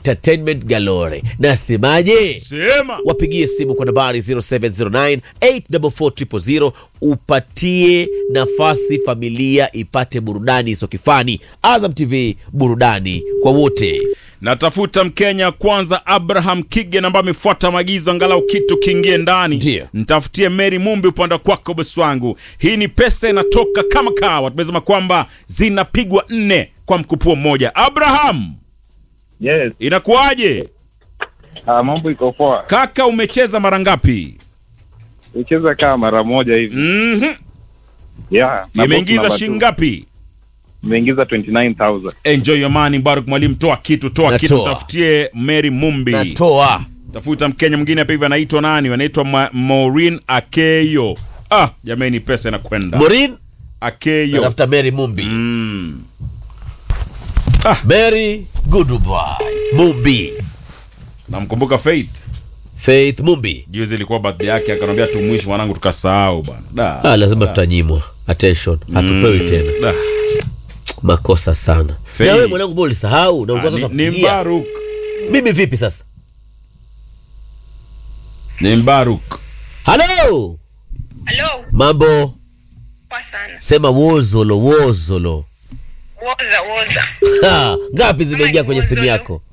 entertainment galore nasemaje sema wapigie simu kwa nambari 0709 844 upatie nafasi familia ipate burudani isokifani azam tv burudani kwa wote natafuta mkenya kwanza abraham kigen ambaye amefuata maagizo angalau kitu kiingie ndani Ndiyo. ntafutie meri mumbi upande kwako bosi wangu hii ni pesa inatoka kama kawa tumesema kwamba zinapigwa nne kwa mkupuo mmoja abraham Yes. inakuwaje Ah, mambo iko poa. kaka umecheza mara ngapi Nicheza kama mara moja hivi. mm-hmm. Yeah. na box imeingiza number shilingi two. ngapi Imeingiza 29000. enjoy your money baruk mwalimu toa kitu toa kitu Natoa. tafutie mary mumbi natoa tafuta mkenya mwingine hapa hivi anaitwa nani anaitwa Ma- maureen akeyo ah jamani pesa inakwenda morin akeyo natafuta mary mumbi mm. mary goodbye mumbi namkumbuka faith faith mumbi juzi ilikuwa birthday yake akanambia tumwishi mwanangu tukasahau bana da. ah, lazima tutanyimwa attention hatupewi tena Da. makosa sana Faith. na wewe mwanangu mbona ulisahau na Ah, ulikuwa ni, sasa ni kupigia. mbaruk mimi vipi sasa ni mbaruk halo Halo, mambo poa sana. sema wozolo wozolo Woza woza. Ha, ngapi zimeingia Kama kwenye ni simu wozolo. yako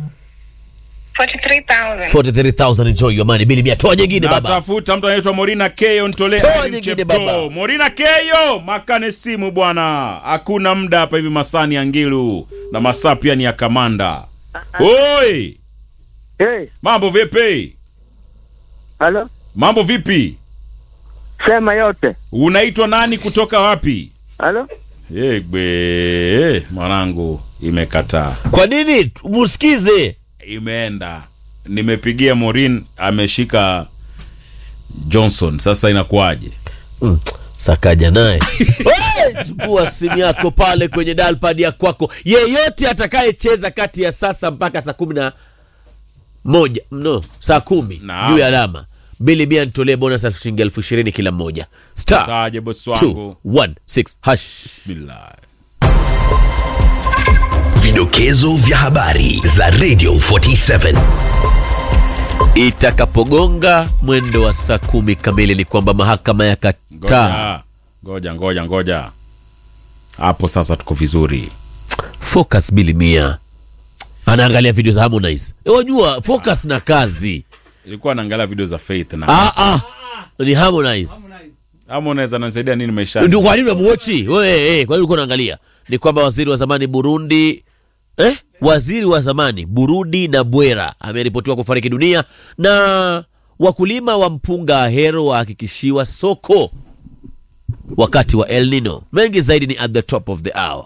43,000. 43000 enjoy your money bili mia toa nyingine baba natafuta mtu anaitwa morina keyo ntolee Toa Irene nyingine Cheptoo. baba. morina keyo makane simu bwana hakuna muda hapa hivi masaa ni ya ngilu na masaa pia ni ya kamanda oi Hey, mambo vipi halo, mambo vipi sema yote. unaitwa nani kutoka wapi Halo, egbe mwanangu imekataa kwa nini musikize imeenda nimepigia morin ameshika johnson sasa inakuwaje mm, sakaja naye Hey, chukua simu yako pale kwenye dalpad ya kwako yeyote atakayecheza kati ya sasa mpaka saa kumi na moja no saa kumi Naam. juu ya alama bili mia nitolee bonus elfu shilingi elfu ishirini kila mmoja star saje bosi wangu 216 hash bismillah Vidokezo vya habari za Radio 47. itakapogonga mwendo wa saa kumi kamili ni kwamba mahakama ya kataa ngoja ngoja ngoja ngoja hapo sasa tuko vizuri focus bili mia anaangalia video za harmonize E, wajua focus na kazi ilikuwa naangalia video za faith na ah, ah. ni harmonize ama unaweza nasaidia nini maishani ndio kwa nini unamuochi wewe eh, kwa nini ulikuwa unaangalia ni kwamba waziri wa zamani Burundi eh? waziri wa zamani Burundi na Bwera ameripotiwa kufariki dunia na wakulima wa mpunga Ahero wahakikishiwa soko wakati wa El Nino. Mengi zaidi ni at the top of the hour.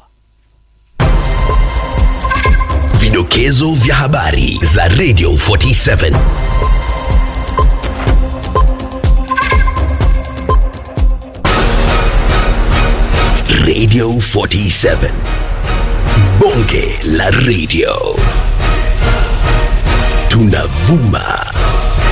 Vidokezo vya habari za Radio 47. Radio 47. Bonge la radio. Tunavuma